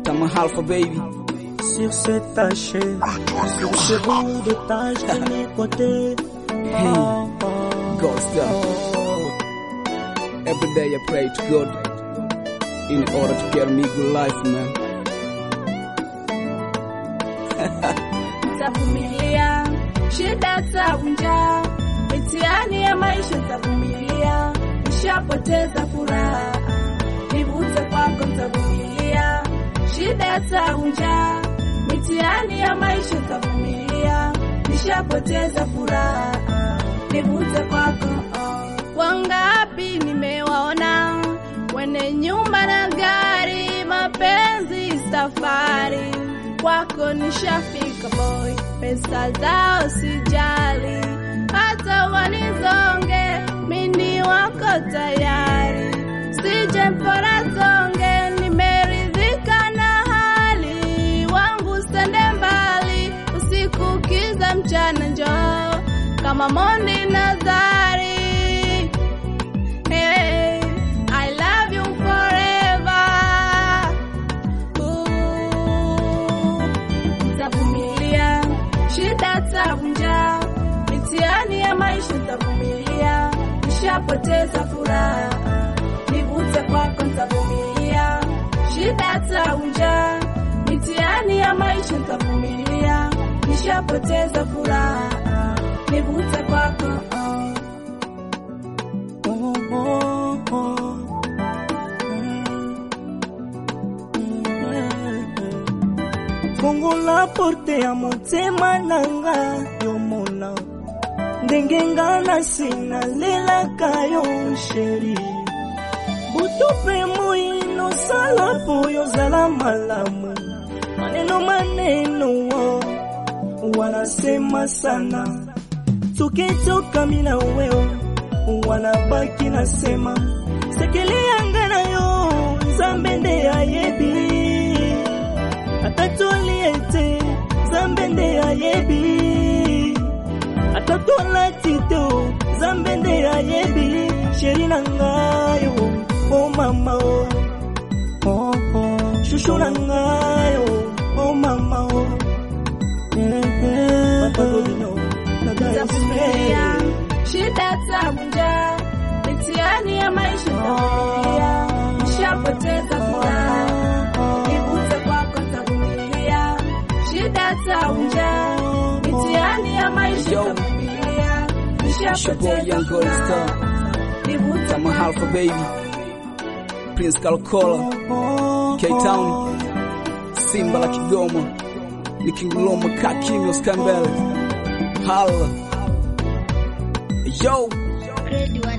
Tama Alpha baby. Sur cette tâche, sur ce bout de tâche de mes côtés. Hey, God stuff. Every day I pray to God in order to get me good life, man. Tavumilia shida tabu, njaa, mitihani ya maisha tavumilia, nishapoteza furaha, nivute kwako tavumilia shida tabu, njaa, mitihani ya maisha tavumilia, nishapoteza furaha, nivute kwako. Wangapi nimewaona wene nyumba na gari, mapenzi safari kwako nishafika boy, pesa zao sijali, hata wanizonge, mini wako tayari, sije mpora zonge, nimeridhika na hali wangu, sende mbali, usiku kiza, mchana njoo kama Mondi Nazari. Hey, I love you forever. Ooh, Nitavumilia shida, tabu, njaa, mitihani ya maisha nitavumilia, nishapoteza furaha, nivute kwako nitavumilia shida, tabu, njaa, mitihani ya maisha nitavumilia, nishapoteza furaha, nivute kwako Oh, oh, oh. fungola porte ya motema nanga yomona ndenge nga nasi nalelaka yo sheri butu mpe moino sala po yozala malamu maneno maneno wo wanasema sana tukitokami na weo wanabaki nasema sekeli yanga na yo nzambe nde ayebi atatolie te nzambe nde ayebi atotolati te o, nzambe nde ayebi sheri na ngayo o mama o oh, oh. shushu na ngayo o mama o eh, eh, Babylon, nitavumilia shida, tabu, njaa, mitihani ya maisha nitavumilia, nishapoteza furaha, nivute kwako nitavumilia shida, tabu, njaa, mitihani ya maisha Yo. nitavumilia, It's your boy nishapoteza Young Gold furaha, Star. nivute Tama kwako Alpha baby. Prince Kalkola. K-Town. Simba la Kigoma. Nikinguloma kakimya usikambele. Hala. Yo. Grade one